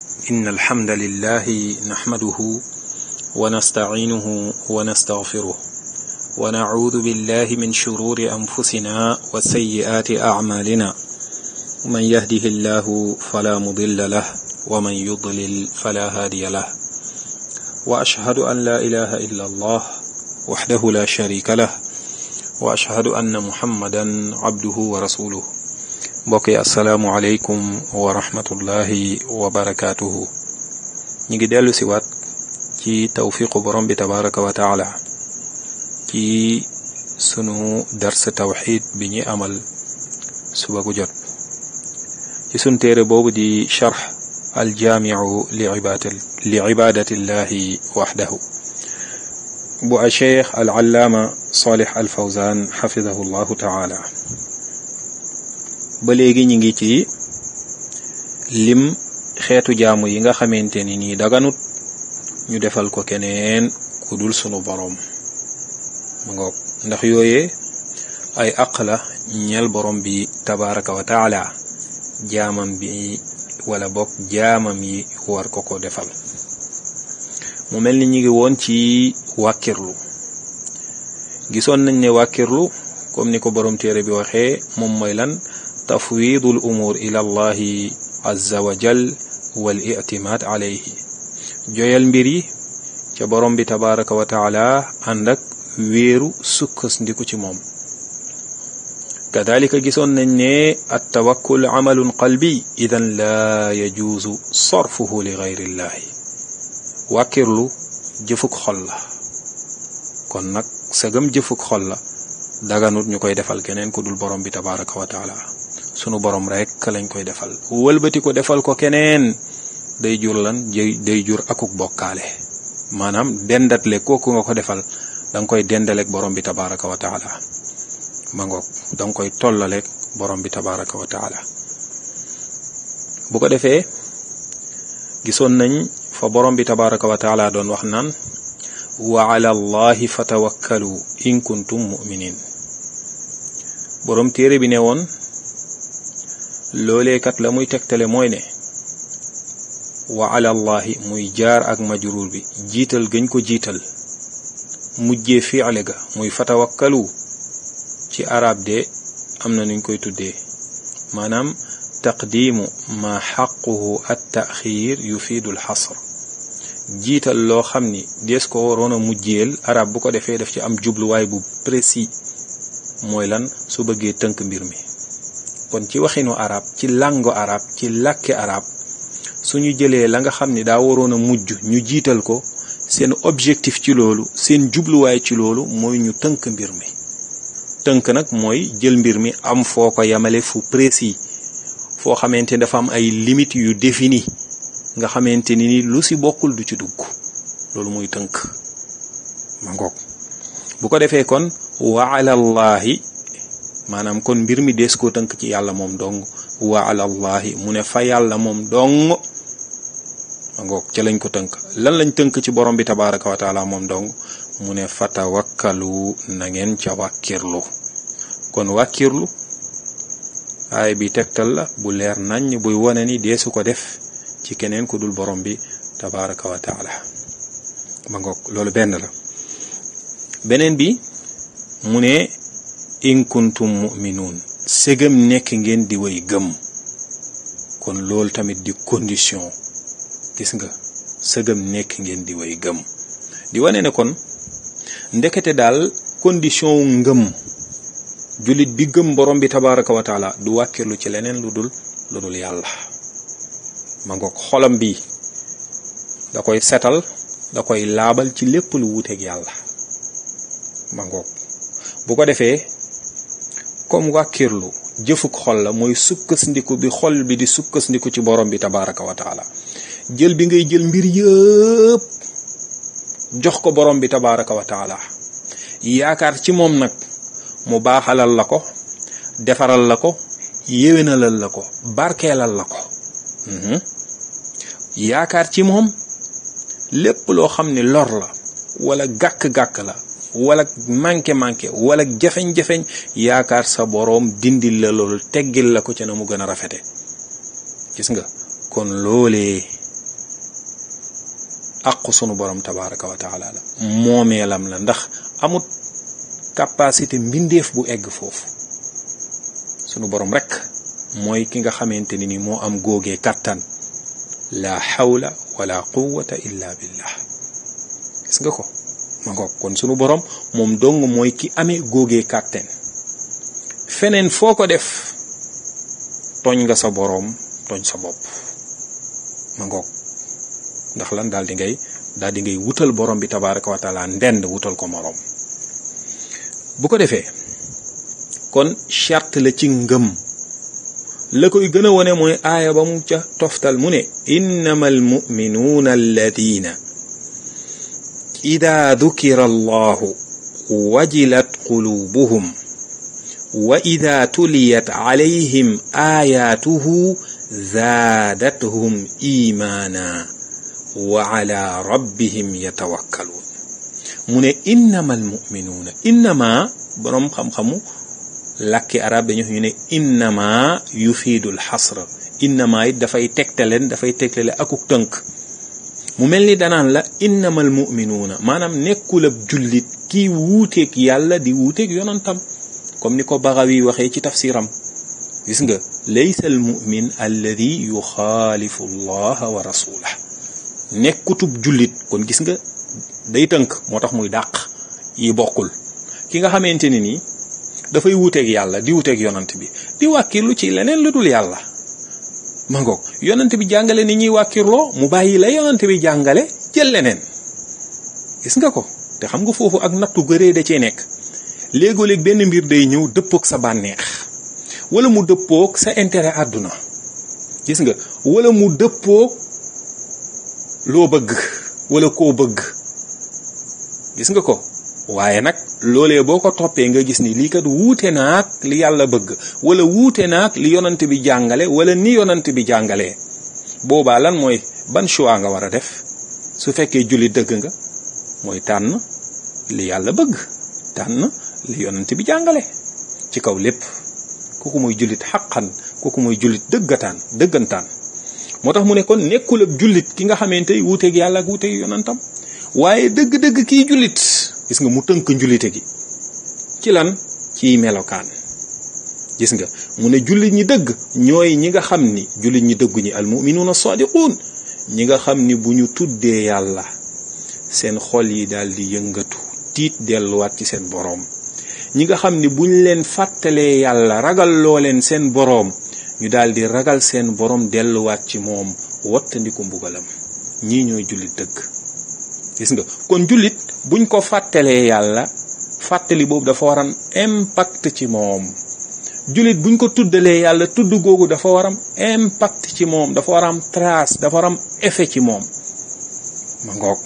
إن الحمد لله نحمده ونستعينه ونستغفره ونعوذ بالله من شرور أنفسنا وسيئات أعمالنا من يهده الله فلا مضل له ومن يضلل فلا هادي له وأشهد أن لا إله إلا الله وحده لا شريك له وأشهد أن محمدا عبده ورسوله mbokk yi asalaamualeykum wa rahmatullahi wa barakaatuhu ñu ngi dellu si waat ci tawfiqu borom bi tabaraka wa taala ci sunu dars tawxid bi ñuy amal suba gu jot ci sun téere boobu di charx aljaamiu li ibadat li ibadatillahi waxdahu bu a cheikh al allaama salih al fawzan xafidahu llahu taala ba léegi ñi ngi ci lim xeetu jaamu yi nga xamante ni nii daganut ñu defal ko keneen ku dul sunu boroom ma ngoog ndax yooyee ay àq la ñeel borom bi tabaraka wa taala jaamam bi wala bokk jaamam yi war ko ko defal mu mel ni ñi ngi woon ci wàkkirlu gisoon nañ ne wàkkirlu comme ni ko borom téere bi waxee moom mooy lan tafwidu l umuur ila allahi azza wa jal wal itimaad alayhi joyal mbir yi ca borom bi tabaraka wa taala ànd ak wéeru sukkas ndiku ci moom kadalika gisoon nañ ne at tawakkul amalun qalbi idan laa yajuuzu sarfuhu li gayrillahi wàkkirlu jëfuk xol la kon nag sagam jëfuk xol la daganut ñu koy defal keneen ku dul borom bi tabaraka wa taala sunu borom rek lañ koy defal wëlbati ko defal ko keneen day jur lan day jur akuk bokkaale maanaam dendatle kooku nga ko defal da nga koy dendaleeg borom bi tabaraka wa taala ma ngoog da nga koy tollaleeg borom bi tabaraka wa taala bu ko defee gisoon nañ fa borom bi tabaraka wa taala doon wax naan wa ala allahi fatawakkalu in kuntum muminin borom téere bi ne woon loolee kat la muy tegtale mooy ne wa ala allahi muy jaar ak majruur bi jiital gëñ ko jiital mujjee fiile ga muy fatawakkalu ci arab de am na nuñ koy tuddee maanaam taqdiimu ma xaquhu at taxiir yufiidu al xasr jiital loo xam ni dees ko waroon a mujjeel arab bu ko defee daf ci am jubluwaay bu précis mooy lan su bëggee tënk mbir mi kon ci waxinu arab ci làngo arab ci làkke arab suñu jëlee la nga xam ni daa waroon a mujj ñu jiital ko seen objectif ci loolu seen jubluwaay ci loolu mooy ñu tënk mbir mi tënk nag mooy jël mbir mi am foo ko yamale fu précis foo xamante ni dafa am ay limites yu défini nga xamante ni lu si bokkul du ci dugg loolu muy tënk ma ngoog bu ko defee kon wa alallahi maanaam kon mbir mi dees koo tënk ci yàlla moom dong wa alallahi mu ne fa yàlla moom dong ma ngoog ca lañ ko tënk lan lañ tënk ci borom bi tabaraka wa taala moom dong mu ne fatawakkalu na ngeen ca wàkkirlu kon wàkkirlu aay bi tegtal la bu leer nañ buy wane ni deesu ko def ci keneen ku dul borom bi tabaraka wa taala ma ngoog loolu benn la beneen bi mu ne in kuntum muminuun ségam nekk ngeen di way gëm kon loolu tamit di condition gis nga sëgam nekk ngeen di way gëm di wane ne kon ndekete daal condition wu ngëm jullit bi gëm borom bi tabaraka wa taala du wàkkirlu ci leneen lu dul lu dul yàlla ma ngoog xolam bi da koy setal da koy laabal ci lépp lu wuuteeg yàlla ma ngoog bu ko defee comme wàkkirlu jëfuk xol la mooy sukkandiku bi xol bi di sukkandiku ci borom bi tabaraka wa taala jël bi ngay jël mbir yëpp jox ko borom bi tabaraka wa taala yaakaar ci moom nag mu baaxalal la ko defaral la ko yéwénalal la ko barkeelal la ko yaakaar ci moom lépp loo xam ne lor la wala gàkk-gàkk la wala manqué manqué wala jafeñ-jafeñ yaakaar sa boroom dindil la loolu teggil la ko ca na mu gën a rafete gis nga kon loolee aqu sunu borom tabaraka wa taala la moomeelam la ndax amut capacité mbindeef bu egg foofu sunu borom rek mooy ki nga xamante ni ni moo am góogee kàttan la hawla wala quwwata illa billah gis nga ko ma ngoog kon sunu borom moom dong mooy ki amee góogee kàttan feneen foo ko def tooñ nga sa boroom tooñ sa bopp ma ngoog ndax lan daal di ngay daal di ngay wutal borom bi tabaraka wa taala ndend wutal ko moroom bu ko defee kon charte la ci ngëm la koy gën a wone mooy aaya ba mu ca toftal mu ne innama almuminuuna alladina ida dukira allahu wajilat qulubuhum wa ida tuliyat alayhim ayatuhu zaadathum imaana wa ala rabbihim yatawakkaluun mu ne innama almuminuuna innama boroom xam-xamu làkki arab dañu ñu ne innama yufiidul xasra innama it dafay tegtaleen dafay tegtale akuk tënk mu mel ni danaan la innamal muminuuna maanaam nekkul ab jullit kii wuuteeg yàlla di wuuteeg yonantam comme ni ko Bagawi waxee ci tafsiram gis nga laysa al mumin alladi yuxaalifu allaha wa rasulah nekkutub jullit kon gis nga day tënk moo tax muy dàq yi bokkul ki nga xamante ni nii dafay wuuteeg yàlla di wuuteeg yonant bi di wàkkirlu ci leneen lu dul yàlla ma ngoog yonant bi jàngale ni ñuy wàkkirloo mu bàyyi la yonant bi jàngale jël leneen gis nga ko te xam nga foofu ak nattu gëree da cee nekk léegoo-léeg benn mbir day ñëw dëppoog sa bànneex wala mu dëppoog sa intérêt àdduna gis nga wala mu dëppoog loo bëgg wala koo bëgg gis nga ko waaye nag loolee boo ko toppee nga gis ni lii kat wuute naag li yàlla bëgg wala wuute naag li yonant bi jàngale wala ni yonant bi jàngalee boobaa lan mooy ban choix nga war a def su fekkee jullit dëgg nga mooy tànn li yàlla bëgg tànn li yonant bi jàngale ci kaw lépp kooku mooy jullit xaqan kooku mooy jullit dëggataan dëggantaan moo tax mu ne kon nekkul ab jullit ki nga xamante wuuteeg yàlla ak wuuteeg yonantam waaye dëgg-dëgg kii jullit gis nga mu tënk njullite gi ci lan ciy melokaan gis nga mu ne jullit ñi dëgg ñooy ñi nga xam ni jullit ñi dëggu ñi almuminuuna sadiquun ñi nga xam ni bu ñu tuddee yàlla seen xol yi daal di yëngatu tiit delluwaat ci seen boroom ñi nga xam ni buñ leen fàttalee yàlla ragal loo leen seen boroom ñu daal di ragal seen boroom delluwaat ci moom wattandiku mbugalam ñii ñooy jullit dëgg gis nga kon jullit buñ ko fàttalee yàlla fàttali boobu dafa war am impact ci moom jullit buñ ko tuddalee yàlla tudd googu dafa war am impact ci moom dafa war am trace dafa war am effet ci moom ma ngoog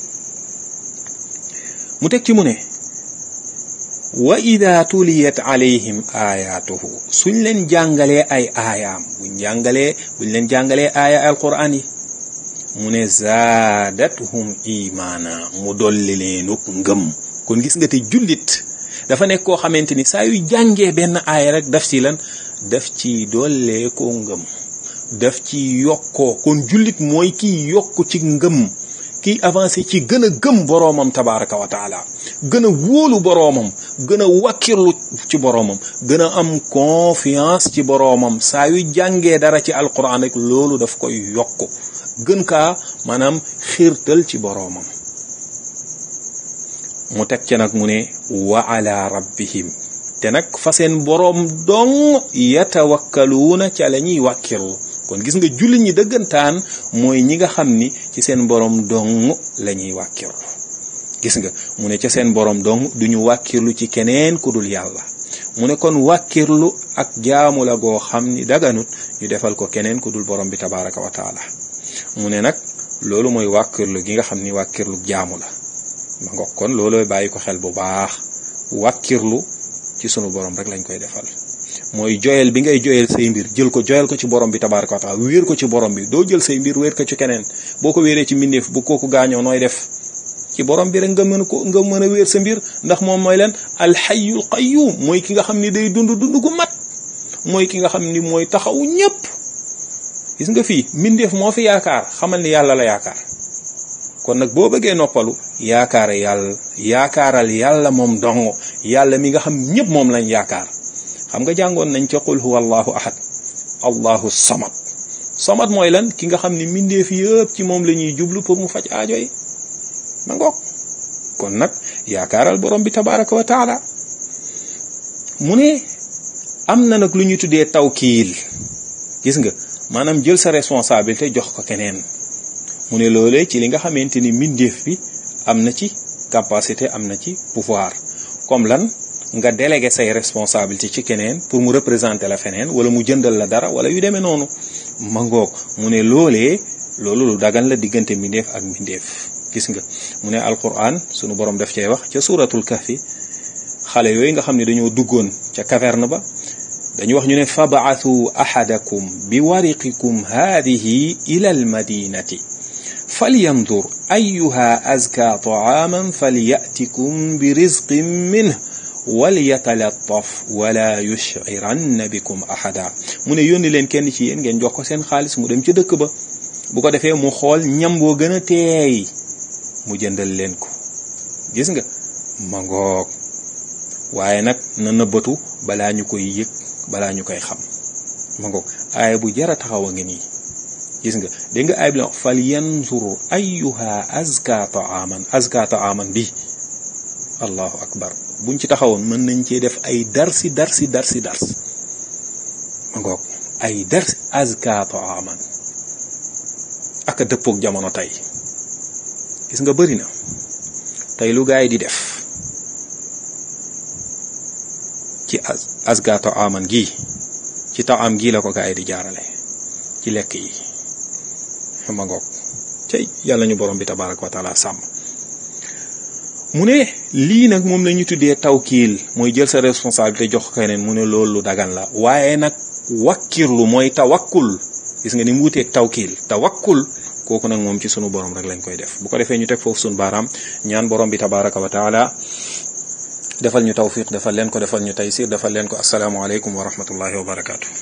mu teg ci mu ne wa ida tuliyat alayhim ayatuhu suñ leen jàngalee ay aayaam buñ jàngalee buñ leen jàngalee aaya alquran yi mu ne zaadathum imaana mu dolli leenuk ngëm kon gis nga te jullit dafa nekk koo xamante ni saa yu jàngee benn aaya rek daf ci lan daf ci dollee koo ngëm daf ci yokkoo kon jullit mooy kiy yokk ci ngëm kiy avancé ci gën a gëm boroomam tabaraka wa taala gën a wóolu boroomam gën a wakkirlu ci boroomam gën a am confiance ci boroomam saa yu jàngee dara ci alquran rek loolu daf koy yokk gën kaa maanaam xiirtal ci boroomam mu teg ca nag mu ne wa ala rabbihim te nag fa seen boroom dong yatawakkaluuna ca la ñuy wàkkirlu kon gis nga jullit ñi dëggantaan mooy ñi nga xam ni ci seen boroom dong la ñuy wàkkirlu gis nga mu ne ca seen boroom dong duñu wàkkirlu ci keneen ku dul yàlla mu ne kon wàkkirlu ak jaamu la goo xam ni daganut ñu defal ko keneen ku dul boroom bi tabaraka wa taala mu ne nag loolu mooy wàkkirlu gi nga xam ni wàkkirlu jaamu la ma nga kon loolooy bàyyi ko xel bu baax wàkkirlu ci sunu borom rek lañ koy defal mooy joyal bi ngay joyal say mbir jël ko joyal ko ci borom bi tabaraka wa taala wéer ko ci borom bi doo jël say mbir wéer ko ci keneen boo ko wéeree ci mbindeef bu kooku gaañoo nooy def ci borom bi rek nga mën ko nga mën a wéer sa mbir ndax moom mooy leen alxayyul qayyum mooy ki nga xam ni day dund dund gu mat mooy ki nga xam ni mooy taxawu ñépp gis nga fii mbindeef moo fi yaakaar xamal ni yàlla la yaakaar kon nag boo bëggee noppalu yaakaare yàlla yaakaaral yàlla moom dong yàlla mi nga xam ñëpp moom lañ yaakaar xam nga jàngoon nañ ca qul huwa allahu ahad allahu samad samad mooy lan ki nga xam ni mbindeef yëpp ci moom la ñuy jublu pour mu faj aajo yi ma ngoog kon nag yaakaaral borom bi tabaraka wa taala mu ne am na nag lu ñu tuddee tawkiil gis nga maanaam jël sa responsabilité jox ko keneen mu ne loolee ci li nga xamante ni mbindeef bi am na ci capacité am na ci pouvoir comme lan nga délégué say responsabilité ci keneen pour mu représenter la feneen wala mu jëndal la dara wala yu demee noonu ma ngoog mu ne loolee loolu lu dagan la diggante mbindeef ak mbindeef gis nga mu ne alquran sunu borom def cee wax ca suratul kahfi xale yooyu nga xam ne dañoo duggoon ca caverne ba dañu wax ñu ne fabaathu ahadakum bi wariqikum haadihi ila almadinati falyandur ayuha azka taaman falyatikum bi rizqin minh walyatalattaf wala yushciranna bikum ahada mu ne yónni leen kenn ci yéen ngeen jox ko seen xaalis mu dem ca dëkk ba bu ko defee mu xool ñam boo gën a teey mu jëndal leen ko gis nga ma ngoog waaye nag na nëbbatu balaa ñu koy yëg balaa ñu koy xam ma ngoog aaya bu jara taxaw a ngi nii gis nga dégg nga aaya bi la fal yanzur ayyuha azka taaman azka taaman bi allahu akbar buñ ci taxawoon mën nañ cee def ay darsi darsi darsi dars ma ngoog ay darsi azka taaman aka dëppook jamono tey gis nga bëri na tey lu gaay di def ci azka taaman gii ci taam gii la ko gaay di jaarale ci lekk yi ma ngoog cey yàlla ñu borom bi tabaraka wa taala sàmm mu ne lii nag moom la ñu tuddee tawkiil mooy jël sa responsabilité jox keneen mu ne loolu lu dagan la waaye nag wakkirlu mooy tawakkul gis nga ni mu wuteeg tawkiil tawakkul kooku nag moom ci sunu borom rek lañ koy def bu ko defee ñu teg foofu sunu baaraam ñaan borom bi tabaraka wa taala defal ñu tawfiq defal leen ko defal ñu taysir defal leen ko asalaamualeykum wa rahmatullahi wa barakaatu.